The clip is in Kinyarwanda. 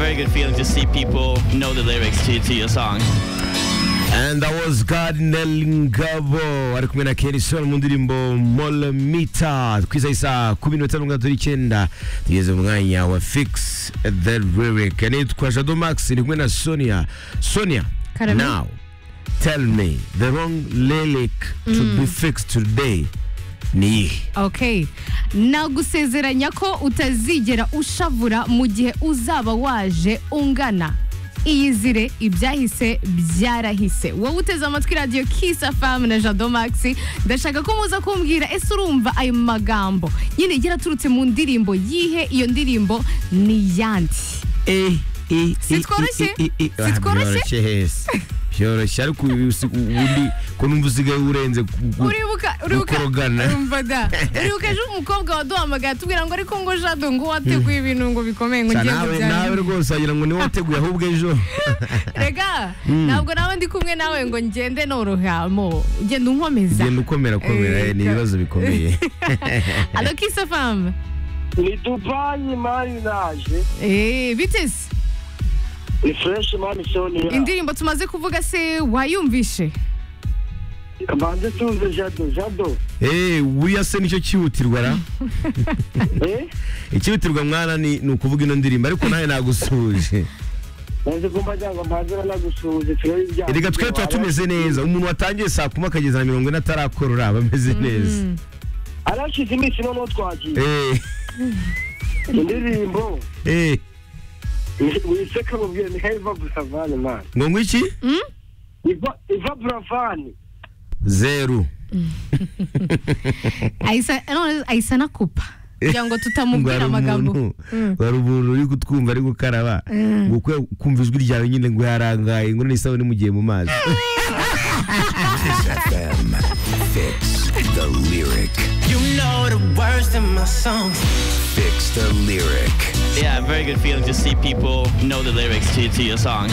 good feeling to see people know the lyrics to, to your song. And that was Cardinal Ngabo ari kumwe na Kenny Sol mu ndirimbo Molomita twiza isa ku minota mirongo itatu n'icyenda tugeze mu mwanya wa Fix the Lyric nitwa Jado Max ni kumwe na Sonia Sonia Karame. now tell me the wrong lyric to be fixed today ni iyihe okay nagusezeranya ko utazigera ushavura mu gihe uzaba waje ungana iyizire ibyahise byarahise wowe uteze amatwi radiyo kisa famu na jado maxi ndashaka ko muza kumbwira ese urumva ayo magambo nyine yaraturutse mu ndirimbo yihe iyo ndirimbo ni iyandi Eh, eh, Si eh, tworoshye? eh, eh, eh, Si ah, tworoshye? byoroshye hese byoroshye ariko uyu si- ubundi ko numva usigaye urenze ku- ku- uribuka uribuka gukorogana. urumva da uribuka ejo umukobwa waduhamagaye atubwira ngo ariko ngo jado ngo wateguye ibintu ngo bikomeye ngo Sa ngiye nawe kubyara nawe rwose wagira ngo niwe wateguye ahubwo ejo rega ntabwo nawe ndi kumwe nawe ngo ngende norohamo ugenda unkomeza genda ukomera komera Eh, eh, ni ibibazo bikomeye alo kisa famu ni dubayi mani naje Eh, bite se ni fureshi mani soniya indirimbo tumaze kuvuga se wayumvishe banze tuze jado jado Eh, wiya se nicyo cyihutirwa ra eh icyihutirwa mwana ni ni ukuvuga ino ndirimbo ariko nawe nagusuhuje banze kumva cyangwa mpanzira nagusuhuze turebe ibyaha reka twe tuba tumeze neza umuntu watangiye saa kuma akageza na mirongo ine atarakora aba ameze neza arashize iminsi noneho twagiye Eh, indirimbo eh, wiseka mubwire ni heva buravani mani ngo ngo iki iva iva buravani zeru ayisa none ayisa na kupa kugira ngo tutamubwira amagambo hari umuntu uri kutwumva ari gukaraba ngo ukwiye kumva ijwi ryawe nyine ngo yarangaye ngo n'isabune mugiye mu mazi Fix the lyric. You know the words in my songs. Fix the lyric. Yeah, very good feeling to see people know the lyrics to, to your song.